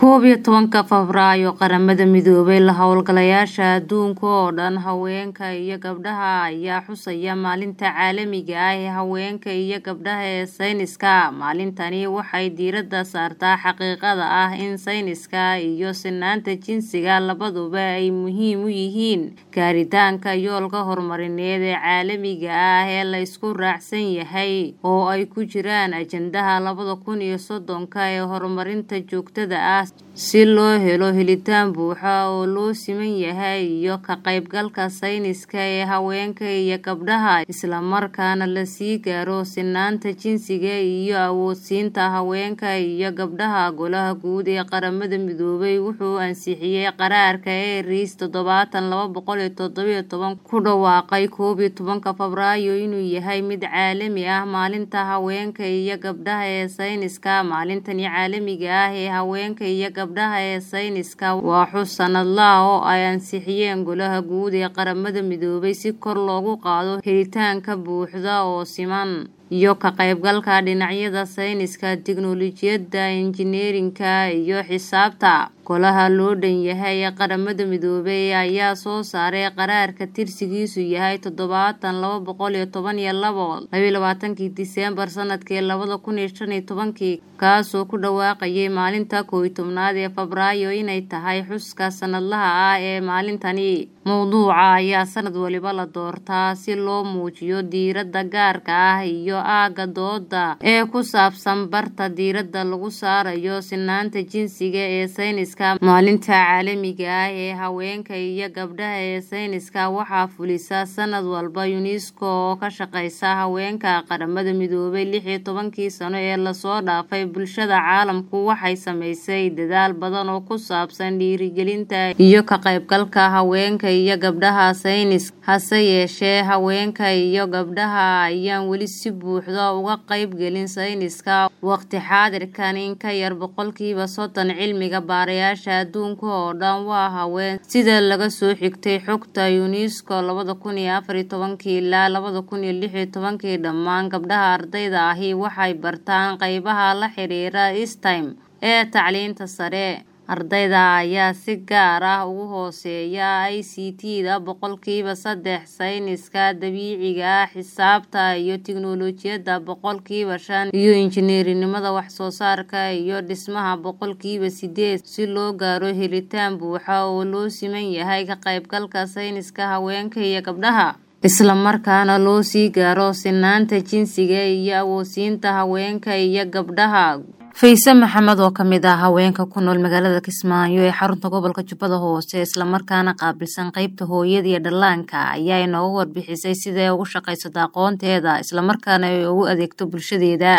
koob iyo tobanka Febraayo Qaramada Midoobay La hawlgalayaasha adduunka oo dhan haweenka iyo gabdhaha ayaa xusaya maalinta caalamiga ah ee haweenka iyo gabdhaha ee sayniska maalintani waxay diiradda saartaa xaqiiqada ah in sayniska iyo sinnaanta jinsiga labaduba ay muhiim u yihiin gaaritaanka yoolka horumarineed ee caalamiga ah ee la isku raacsan yahay oo ay ku jiraan ajandaha labada kun iyo soddonka ee horumarinta joogtada ah si loo helo helitaan buuxa oo loo siman yahay iyo ka qaybgalka sayniska ee haweenka iyo gabdhaha isla markaana la sii gaaro sinnaanta jinsiga iyo awoodsiinta haweenka iyo gabdhaha golaha guud ee qaramada midoobay wuxuu ansixiyay qaraarka eris toddobaatan laba boqol iyo toddobiyo toban ku dhawaaqay koob iyo tobanka febraayo inuu yahay mid caalami ah maalinta haweenka iyo gabdhaha ee sayniska maalintani caalamiga ah ee haweenka iyo gabdhaha ee sayniska waa xus sanadlaha oo ay ansixiyeen golaha guud ee qaramada midoobay si kor loogu qaado helitaanka buuxda oo siman iyo ka qaybgalka dhinacyada sayniska tiknoolajiyadda injineerinka iyo xisaabta golaha loo dhan yahay ee qaramada midoobay ayaa soo saaray qaraarka tirsigiisu yahay toddobaatan laba boqol iyo toban iyo labo labayo labaatankii diseembar sanadkii labada kun iyo shan iyo tobankii kaasoo ku dhawaaqayay maalinta koow iyo tobnaad ee febraayo inay tahay xuska sanadlaha ah ee maalintani mowduuca ayaa sanad waliba la doortaa si loo muujiyo diiradda gaarka ah iyo aagga dooda ee ku saabsan barta diiradda lagu saarayo sinaanta jinsiga ee sayniska maalinta caalamiga ah ee haweenka iyo gabdhaha ee sayniska waxaa fulisa sanad walba unesco oo ka shaqeysa haweenka qaramada midoobay lix iyo tobankii sano ee lasoo dhaafay bulshada caalamku waxay sameysay dadaal badan oo ku saabsan dhiirigelinta iyo ka qaybgalka haweenka iyo gabdhaha saynis hase yeeshee haweenka iyo gabdhaha ayaan weli si buuxda uga qaybgelin sayniska waqti xaadirkan in ka yar boqolkiiba soddon cilmiga baarayaasha adduunka oo dhan waa haween sida laga soo xigtay xogta unesco labada kun iyo afar iyo tobankii ilaa labada kun iyo lix iyo tobankii dhammaan gabdhaha ardayda ahi waxay bartaan qeybaha la xiriira stem ee tacliinta sare ardayda ayaa si gaar ah ugu hooseeya i c t da boqolkiiba saddex sayniska dabiiciga ah xisaabta iyo tiknoolajiyadda boqolkiiba shan iyo injineerinimada wax soo saarka iyo dhismaha boqolkiiba sideed si loo gaaro helitaan buuxa oo loo siman yahay ka qaybgalka sayniska haweenka iyo gabdhaha isla markaana loo sii gaaro sinaanta jinsiga iyo awoodsiinta haweenka iyo gabdhaha fayse maxamed oo kamid ah haweenka ku nool magaalada kismaayo ee xarunta gobolka jubbada hoose islamarkaana qaabilsan qeybta hooyada iyo dhallaanka ayaa inooga warbixisay siday ugu shaqaysato aqoonteeda islamarkaana ay ugu adeegto bulshadeeda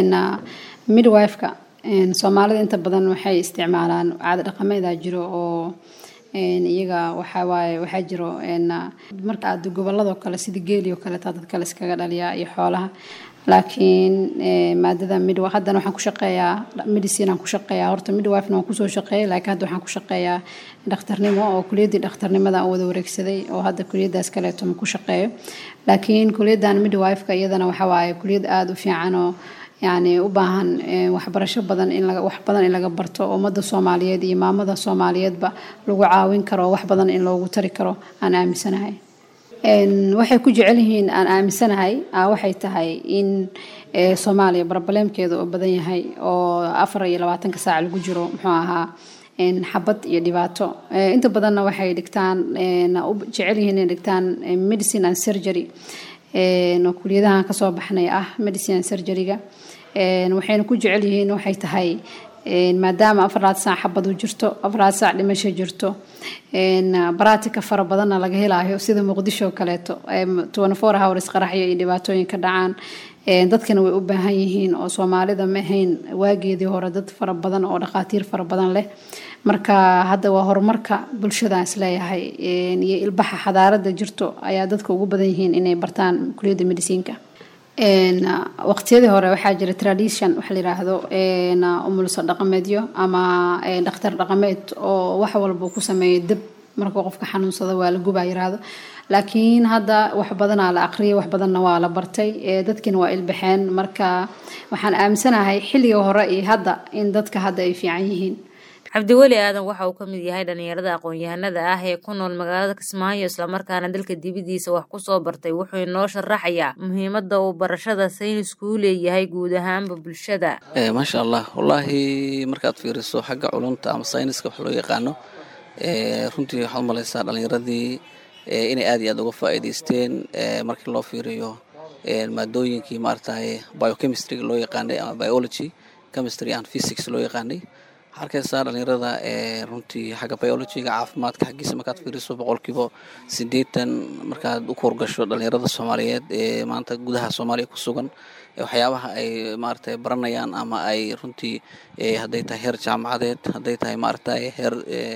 midwifeka soomaalida inta badan waxay isticmaalaan caada dhaqameeda jiro oo iyaga waxawaaye waxaa jiro marka aad goboladoo kale sida geeli oo kaleeta dad kale iskaga dhaliyaa iyo xoolaha laakiin maadada midwife haddana waxaan ku shaqeeyaa medicine aan ku shaqeeyaa horta midwifena waan kusoo shaqeeyay laakiin hadda waxaan ku shaqeeyaa dhakhtarnimo oo kuliyaddii dhakhtarnimada aan wada wareegsaday oo hadda kuliyaddaas kaleeto ma ku shaqeeyo laakiin kuliyaddan midwifeka iyadana waxa waaye kuliyad aada u fiican oo yacni u baahan waxbarasho badan in laga wax badan in laga barto ummadda soomaaliyeed iyo maamada soomaaliyeedba lagu caawin karo wax badan in loogu tari karo aan aaminsanahay waxay ku jecel yihiin aan aaminsanahay waxay tahay in soomaaliya barbaleemkeeda oo badan yahay oo afar iyo labaatanka saac lagu jiro muxuu ahaa xabad iyo dhibaato inta badanna waxay dhigtaan u jecel yihiin inay dhigtaan medicine and surgery oo kuliyadahan kasoo baxnay ah medicine and surgeryga waxayna ku jecel yihiin waxay tahay maadaama afaraad saac xabadu jirto afaraad saac dhimasho jirto baratika fara badanna laga helaayo sida muqdisho kaleeto four hours qaraxyo iyo dhibaatooyin ka dhacaan dadkana way u baahan yihiin oo soomaalida ma ahayn waageedii hore dad fara badan oo dhakhaatiir fara badan leh marka hadda waa horumarka bulshadaan isleeyahay iyo ilbaxa xadaarada jirto ayaa dadka ugu badan yihiin inay bartaan kuliyadda mediciinka waqtiyadii hore waxaa jira tradition waxa la yiraahdo umulso dhaqameedyo ama dhakhtar dhaqameed oo wax walba ku sameeyo dab marka qofka xanuunsada waa la gubaa yiraahdo laakiin hadda wax badanaa la aqriyay wax badanna waa la bartay dadkiina waa ilbaxeen marka waxaan aaminsanahay xilliga hore iyo hadda in dadka hadda ay fiican yihiin cabdiweli aadan waxa uu ka mid yahay dhalinyarada aqoon-yahanada ah ee ku nool magaalada kismaayo islamarkaana dalka dibadiisa wax kusoo bartay wuxuu inoo sharaxayaa muhiimada uu barashada saynisku u leeyahay guud ahaanba bulshada maasha allah wallaahi markaad fiiriso xagga culunta ama sayniska wax loo yaqaano runtii waxaad umalaysaa dhalinyaradii inay aad iyo aad uga faa'iidaysteen markii loo fiiriyo maadooyinkii maaragtay biochemistryga loo yaqaanay ama biology chemistry and physics loo yaqaanay waxaa arkaysaa dhalinyarada runtii xagga biologyga caafimaadka xaggiisa markaad fiiriso boqolkiiba siddeetan markaad u koorgasho dhalinyarada soomaaliyeed ee maanta gudaha soomaaliya ku sugan waxyaabaha ay maaragtay baranayaan ama ay runtii hadday tahay heer jaamacadeed hadday tahay maaragtay heer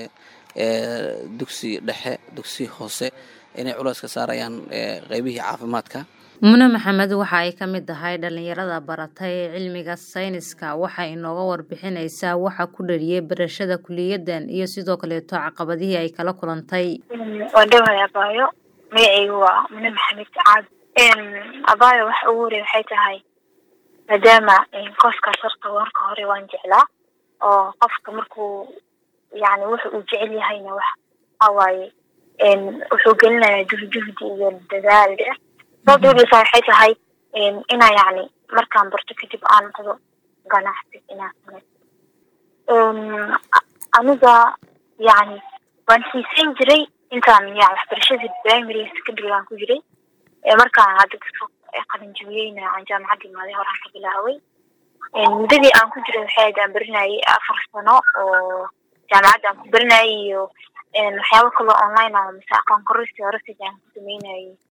dugsi dhexe dugsi hoose inay culays ka saarayaan qeybihii caafimaadka mune maxamed waxa ay ka mid tahay dhalinyarada baratay cilmiga sayniska waxay inooga warbixinaysaa waxa ku dhaliyay barashada kuliyadan iyo sidoo kaleeto caqabadihii ay kala kulantay waa dhowhay abaayo magacaygu waa mune maxamed caad abaayo waxa ugu horey waxay tahay maadaama kooskaas horta marka hore waan jeclaa oo qofka markuu yani wuxa uu jecel yahayna wax waxawaaye wuxuu gelinayaa juhjuhdi iyo dadaal sababta udhisa waxay tahay inaa yani markaan barto kadib aan noqdo ganacsi inaan samay aniga yani waan xiiseyn jiray intaan yani waxbarashadii primary secondary aan ku jiray markaan hadda qalinjibiyeyna aan jaamacadda imaaday horaan ka bilaaway muddadii aan ku jiray waxay ahayd aan barinayay afar sano oo jaamacadda aan ku barinayay iyo waxyaabo kaloo online ah mise aqoon kororsi horasig aan ku sameynayay